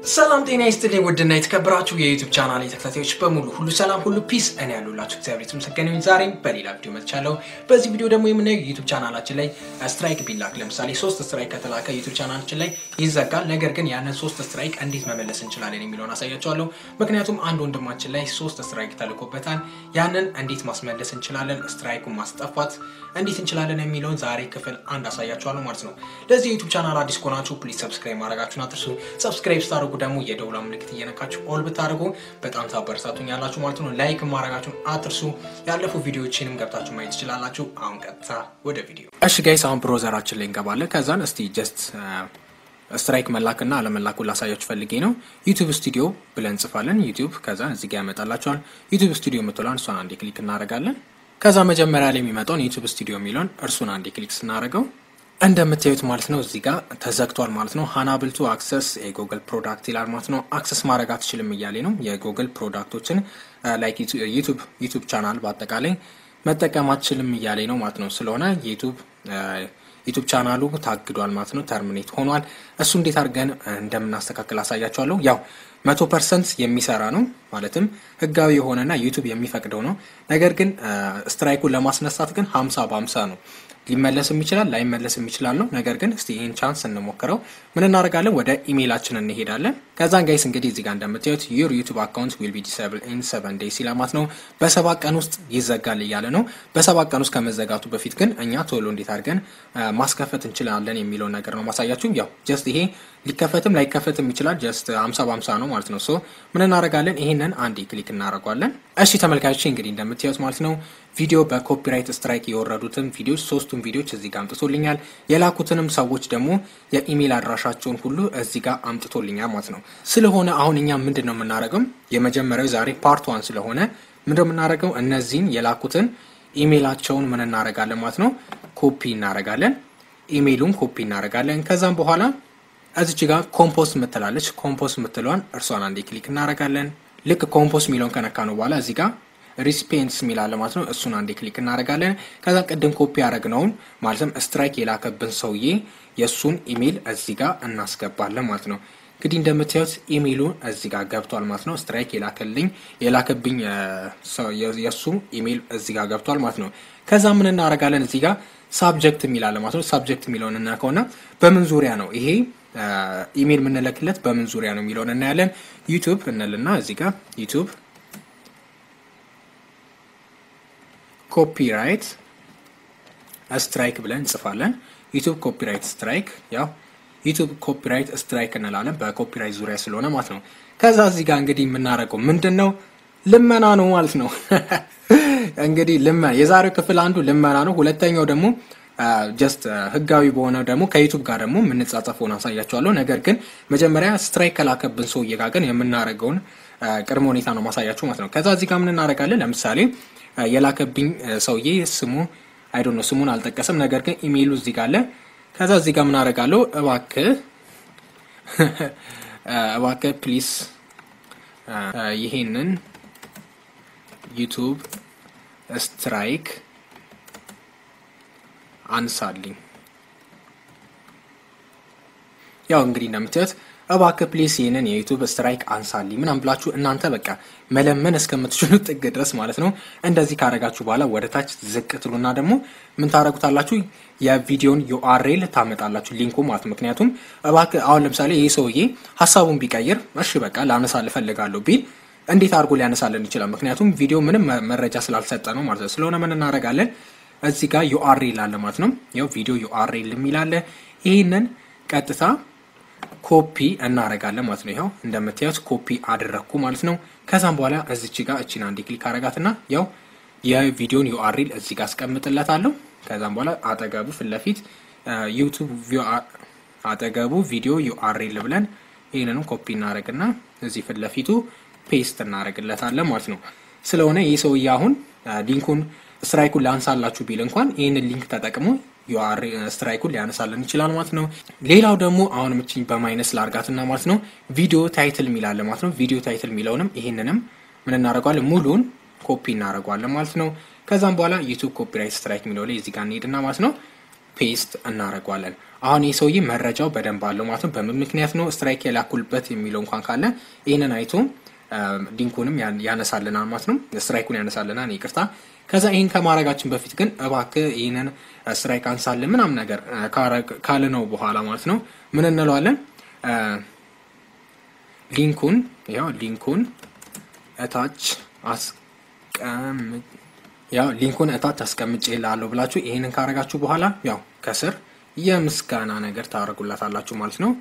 ሰላም ጤና ይስጥልኝ ውድና የተከበራችሁ የዩቱብ ቻናል ተከታታዮች በሙሉ ሁሉ ሰላም ሁሉ ፒስ፣ እኔ ያሉላችሁ እግዚአብሔር የተመሰገነ ይሁን። ዛሬም በሌላ ቪዲዮ መጥቻለሁ። በዚህ ቪዲዮ ደግሞ የምናየው ዩቱብ ቻናላችን ላይ ስትራይክ ቢላክ ለምሳሌ ሶስት ስትራይክ ከተላከ ዩቱብ ቻናላችን ላይ ይዘጋል። ነገር ግን ያንን ሶስት ስትራይክ እንዴት መመለስ እንችላለን የሚለውን አሳያቸዋለሁ። ምክንያቱም አንድ ወንድማችን ላይ ሶስት ስትራይክ ተልኮበታል። ያንን እንዴት ማስመለስ እንችላለን፣ ስትራይኩን ማስጠፋት እንዴት እንችላለን የሚለውን ዛሬ ክፍል አንድ አሳያቸዋለሁ ማለት ነው። ለዚህ የዩቱብ ቻናል አዲስ ከሆናችሁ ፕሊዝ ሰብስክራይብ ማድረጋችሁን አትርሱ። ሰብስክራይብ ስታደርጉ ደግሞ የደውላ ምልክት እየነካችሁ ኦል ብታደርጉ በጣም ታበረታቱኛላችሁ ማለት ነው። ላይክ ማድረጋችሁን አትርሱ። ያለፉ ቪዲዮዎችንም ገብታችሁ ማየት ትችላላችሁ። አሁን ቀጥታ ወደ ቪዲዮ። እሺ ጋይስ አሁን ብሮዘራችን ላይ እንገባለን። ከዛን እስቲ ጀስት ስትራይክ መላክና አለመላኩን ላሳያችሁ ፈልጌ ነው። ዩቱብ ስቱዲዮ ብለን እንጽፋለን። ዩቱብ ከዛ እዚህ ጋር ያመጣላችኋል። ዩቱብ ስቱዲዮ የምትለን እሷን አንዴ ክሊክ እናደርጋለን። ከዛ መጀመሪያ ላይ የሚመጣውን ዩቱብ ስቱዲዮ የሚለውን እርሱን አንዴ ክሊክ ስናደርገው እንደምታዩት ማለት ነው እዚህ ጋር ተዘግቷል ማለት ነው። ሀናብል ቱ አክሰስ የጉግል ፕሮዳክት ይላል ማለት ነው። አክሰስ ማድረግ አትችልም እያሌ ነው። የጉግል ፕሮዳክቶችን ላይክ ዩቱብ ዩቱብ ቻናል በአጠቃላይ መጠቀም አትችልም እያሌ ነው ማለት ነው። ስለሆነ የዩቱብ ዩቱብ ቻናሉ ታግዷል ማለት ነው። ተርሚኔት ሆኗል። እሱ እንዴት አድርገን እንደምናስተካክል አሳያቸዋለሁ። ያው መቶ ፐርሰንት የሚሰራ ነው ማለትም ህጋዊ የሆነና ዩቱብ የሚፈቅደው ነው። ነገር ግን ስትራይኩን ለማስነሳት ግን ሀምሳ በሀምሳ ነው ሊመለስም ይችላል ላይመለስም ይችላል ነው። ነገር ግን እስቲ ይህን ቻንስ እንሞክረው። ምን እናደርጋለን? ወደ ኢሜይላችን እንሄዳለን። ከዛን ጋይስ እንግዲህ እዚህ ጋር እንደምታዩት ዩር ዩቱብ አካውንት ዊል ቢ ዲስብል ኢን ሰቨን ዴይስ ይላል ማለት ነው። በሰባት ቀን ውስጥ ይዘጋል እያለ ነው። በሰባት ቀን ውስጥ ከመዘጋቱ በፊት ግን እኛ ቶሎ እንዴት አድርገን ማስከፈት እንችላለን የሚለውን ነገር ነው ማሳያችሁ። ያው ጀስት ይሄ ሊከፈትም ላይከፈትም ይችላል። ጀስት ሀምሳ በሀምሳ ነው ማለት ነው። ሶ ምን እናደርጋለን? ይሄንን አንዴ ክሊክ እናደርጓለን። እሺ ተመልካቾች እንግዲህ እንደምታዩት ማለት ነው ቪዲዮ በኮፒራይት ስትራይክ የወረዱትን ቪዲዮች ሶስቱን ቪዲዮች እዚህ ጋር አምጥቶልኛል። የላኩትንም ሰዎች ደግሞ የኢሜይል አድራሻቸውን ሁሉ እዚህ ጋር አምጥቶልኛል ማለት ነው። ስለሆነ አሁን እኛ ምንድን ነው የምናደርገው? የመጀመሪያው ዛሬ ፓርት ዋን ስለሆነ ምንድን ነው የምናደርገው? እነዚህን የላኩትን ኢሜይላቸውን ምን እናደርጋለን ማለት ነው ኮፒ እናደርጋለን። ኢሜይሉን ኮፒ እናደርጋለን። ከዛም በኋላ እዚች ጋር ኮምፖስት ምትላለች። ኮምፖስት ምትለዋን እርሷን አንዴ ክሊክ እናደርጋለን። ልክ ኮምፖስት የሚለውን ከነካ ነው በኋላ እዚህ ጋር ሪስፔንስ የሚላለ ማለት ነው። እሱን አንዴ ክሊክ እናደርጋለን። ከዛ ቅድም ኮፒ ያደረግነውን ማለትም ስትራይክ የላከብን ሰውዬ የእሱን ኢሜይል እዚህ ጋር እናስገባለን ማለት ነው። እንግዲህ እንደምታዩት ኢሜይሉ እዚህ ጋር ገብቷል ማለት ነው። ስትራይክ የላከልኝ የላከብኝ የእሱ ኢሜይል እዚህ ጋር ገብቷል ማለት ነው። ከዛ ምን እናደርጋለን እዚህ ጋር ሳብጀክት የሚላለ ማለት ነው። ሳብጀክት የሚለውን እናከውና በምን ዙሪያ ነው ይሄ ኢሜይል የምንለክለት በምን ዙሪያ ነው የሚለውን እናያለን። ዩቱብ እንልና እዚህ ጋር ዩቱብ ኮፒራይት ስትራይክ ብለን እንጽፋለን። ዩቱብ ኮፒራይት ስትራይክ ያው ዩቱብ ኮፒራይት ስትራይክ እንላለን በኮፒራይት ዙሪያ ስለሆነ ማለት ነው። ከዛ እዚህ ጋር እንግዲህ የምናደርገው ምንድን ነው ልመና ነው ማለት ነው። እንግዲህ ልመና የዛሬው ክፍል አንዱ ልመና ነው። ሁለተኛው ደግሞ ጀስት ህጋዊ በሆነ ደግሞ ከዩቱብ ጋር ደግሞ የምንጻጸፈውን አሳያቸዋለሁ። ነገር ግን መጀመሪያ ስትራይክ ከላከብን ሰውዬ ጋር ግን የምናደርገውን ቅድመ ሁኔታ ነው ማሳያችሁ ማለት ነው። ከዛ እዚህ ጋር ምን እናደርጋለን? ለምሳሌ የላከብኝ ሰውዬ ስሙ አይዶ ነው ስሙን አልጠቀስም። ነገር ግን ኢሜይሉ እዚህ ጋር አለ። ከዛ እዚህ ጋር ምን አደርጋለሁ? እባክህ እባክህ ፕሊስ ይሄንን ዩቱብ ስትራይክ አንሳልኝ። ያው እንግዲህ እንደምታዩት እባክህ ፕሊስ ይህንን የዩቱብ ስትራይክ አንሳልኝ ምናምን ብላችሁ እናንተ በቃ መለመን እስከምትችሉ ጥግ ድረስ ማለት ነው። እንደዚህ ካረጋችሁ በኋላ ወደ ታች ዝቅ ትሉና ደግሞ ምን ታረጉታላችሁ? የቪዲዮን ዩአርኤል ታመጣላችሁ ሊንኩ ማለት ነው። ምክንያቱም እባክህ አሁን ለምሳሌ ይህ ሰውዬ ሀሳቡን ቢቀይር እሺ በቃ ላነሳል እፈልጋለሁ ቢል እንዴት አድርጎ ሊያነሳልን ይችላል? ምክንያቱም ቪዲዮ ምንም መረጃ ስላልሰጠ ነው ማለት ነው። ስለሆነ ምን እናደርጋለን? እዚህ ጋር ዩአርኤል አለ ማለት ነው። ያው ቪዲዮ ዩአርኤል የሚላለ ይህንን ቀጥታ ኮፒ እናረጋለን ማለት ነው። ይኸው እንደምታዩት ኮፒ አደረግኩ ማለት ነው። ከዛም በኋላ እዚች ጋር እቺን አንዴ ክሊክ አረጋትና ያው የቪዲዮን ዩአርኤል እዚህ ጋር አስቀምጥለታለሁ። ከዛም በኋላ አጠገቡ ፊት ለፊት ዩቱብ አጠገቡ ቪዲዮ ዩአርኤል ብለን ይህንንም ኮፒ እናደረግና እዚህ ፊት ለፊቱ ፔስት እናደረግለታለን ማለት ነው። ስለሆነ ይህ ሰውዬ አሁን ሊንኩን ስትራይኩን ሊያንሳላችሁ ቢል እንኳን ይህንን ሊንክ ተጠቅሞ ዩአር ስትራይኩን ሊያነሳልን ይችላል ማለት ነው። ሌላው ደግሞ አሁን ምችኝ በማይነስ ላርጋትና ማለት ነው ቪዲዮ ታይትል የሚላለ ማለት ነው። ቪዲዮ ታይትል የሚለውንም ይህንንም ምን እናደርገዋለን ሙሉን ኮፒ እናደርገዋለን ማለት ነው። ከዛም በኋላ ዩቱብ ኮፒራይት ስትራይክ የሚለው ላይ እዚህ ጋር እንሄድና ማለት ነው ፔስት እናደርገዋለን። አሁን ይህ ሰውዬ መረጃው በደንብ አለው ማለት ነው። በምን ምክንያት ነው ስትራይክ የላኩልበት የሚለው እንኳን ካለ ይህንን አይቶ ሊንኩንም ያነሳልናል ማለት ነው። ስትራይኩን ያነሳልናል። ይቅርታ። ከዛ ይህን ከማድረጋችን በፊት ግን እባክህ ይህንን ስትራይክ አንሳልን ምናምን ነገር ካለ ነው በኋላ ማለት ነው ምን እንለዋለን? ሊንኩን ያው ሊንኩን እታች አስቀምጥ ያው ሊንኩን እታች አስቀምጬ ላለሁ ብላችሁ ይህንን ካረጋችሁ በኋላ ያው ከስር የምስጋና ነገር ታደርጉላታላችሁ ማለት ነው።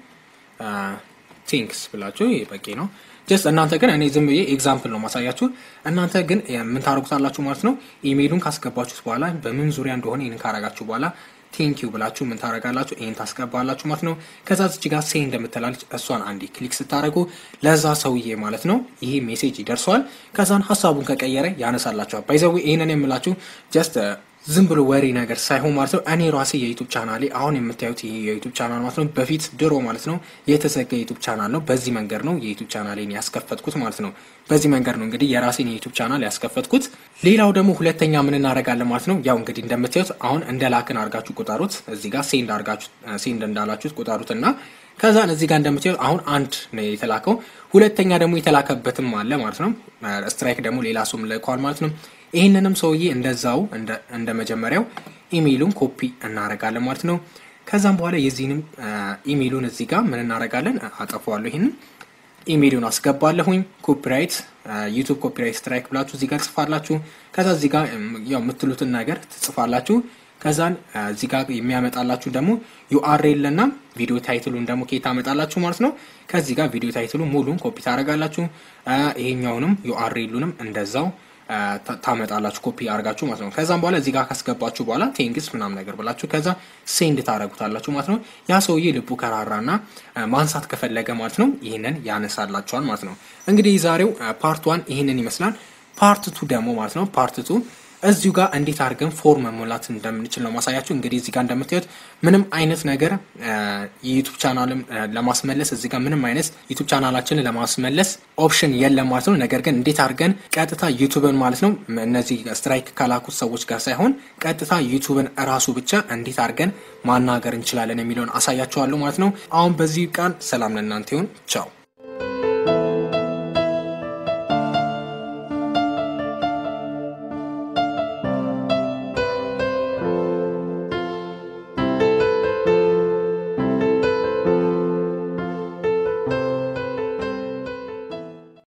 ቲንክስ ብላችሁ ይህ በቂ ነው። ጀስት እናንተ ግን እኔ ዝም ብዬ ኤግዛምፕል ነው ማሳያችሁ። እናንተ ግን ምን ታደርጉታላችሁ ማለት ነው። ኢሜይሉን ካስገባችሁት በኋላ በምን ዙሪያ እንደሆነ ይህንን ካረጋችሁ በኋላ ቴንኪዩ ብላችሁ ምን ታደርጋላችሁ? ይህን ታስገባላችሁ ማለት ነው። ከዛ ዝች ጋር ሴ እንደምትላለች እሷን አንዴ ክሊክ ስታደርጉ ለዛ ሰውዬ ማለት ነው ይሄ ሜሴጅ ይደርሰዋል። ከዛን ሀሳቡን ከቀየረ ያነሳላችኋል። ባይዘዌ ይህንን የምላችሁ ጀስት ዝም ብሎ ወሬ ነገር ሳይሆን ማለት ነው። እኔ ራሴ የዩቱብ ቻናሌ አሁን የምታዩት ይሄ የዩቱብ ቻናል ማለት ነው በፊት ድሮ ማለት ነው የተዘጋ የዩቱብ ቻናል ነው። በዚህ መንገድ ነው የዩቱብ ቻናሌን ያስከፈትኩት ማለት ነው። በዚህ መንገድ ነው እንግዲህ የራሴን የዩቱብ ቻናል ያስከፈትኩት። ሌላው ደግሞ ሁለተኛ ምን እናደርጋለን ማለት ነው። ያው እንግዲህ እንደምታዩት አሁን እንደ ላክን አድርጋችሁ ቁጠሩት። እዚህ ጋር ሴንድ አድርጋችሁ ሴንድ እንዳላችሁት ቁጠሩት እና ከዛን እዚህ ጋር እንደምታዩት አሁን አንድ ነው የተላከው። ሁለተኛ ደግሞ የተላከበትም አለ ማለት ነው። ስትራይክ ደግሞ ሌላ ሰውም ልከዋል ማለት ነው። ይህንንም ሰውዬ እንደዛው እንደ መጀመሪያው ኢሜይሉን ኮፒ እናደርጋለን ማለት ነው። ከዛም በኋላ የዚህንም ኢሜይሉን እዚህ ጋር ምን እናደርጋለን? አጠፋዋለሁ። ይህንን ኢሜይሉን አስገባለሁኝ። ኮፒራይት ዩቱብ ኮፒራይት ስትራይክ ብላችሁ እዚህ ጋር ጽፋላችሁ። ከዛ እዚህ ጋር ያው የምትሉትን ነገር ትጽፋላችሁ። ከዛን እዚህ ጋር የሚያመጣላችሁ ደግሞ ዩአርኤል እና ቪዲዮ ታይትሉን ደግሞ ከየት ታመጣላችሁ ማለት ነው። ከዚህ ጋር ቪዲዮ ታይትሉ ሙሉን ኮፒ ታደርጋላችሁ። ይሄኛውንም ዩአርኤሉንም እንደዛው ታመጣላችሁ ኮፒ አድርጋችሁ ማለት ነው። ከዛም በኋላ እዚህ ጋር ካስገባችሁ በኋላ ቴንግስ ምናምን ነገር ብላችሁ ከዛ ሴንድ ታደርጉታላችሁ ማለት ነው። ያ ሰውዬ ልቡ ከራራና ማንሳት ከፈለገ ማለት ነው ይህንን ያነሳላችኋል ማለት ነው። እንግዲህ ዛሬው ፓርት ዋን ይህንን ይመስላል። ፓርት ቱ ደግሞ ማለት ነው ፓርት ቱ እዚሁ ጋር እንዴት አድርገን ፎርም መሞላት እንደምንችል ነው ማሳያችሁ። እንግዲህ እዚህ ጋር እንደምታዩት ምንም አይነት ነገር የዩቱብ ቻናልም ለማስመለስ እዚህ ጋር ምንም አይነት ዩቱብ ቻናላችንን ለማስመለስ ኦፕሽን የለም ማለት ነው። ነገር ግን እንዴት አድርገን ቀጥታ ዩቱብን ማለት ነው እነዚህ ስትራይክ ከላኩት ሰዎች ጋር ሳይሆን ቀጥታ ዩቱብን እራሱ ብቻ እንዴት አድርገን ማናገር እንችላለን የሚለውን አሳያችኋለሁ ማለት ነው። አሁን በዚህ ቃል ሰላም ለእናንተ ይሁን። ቻው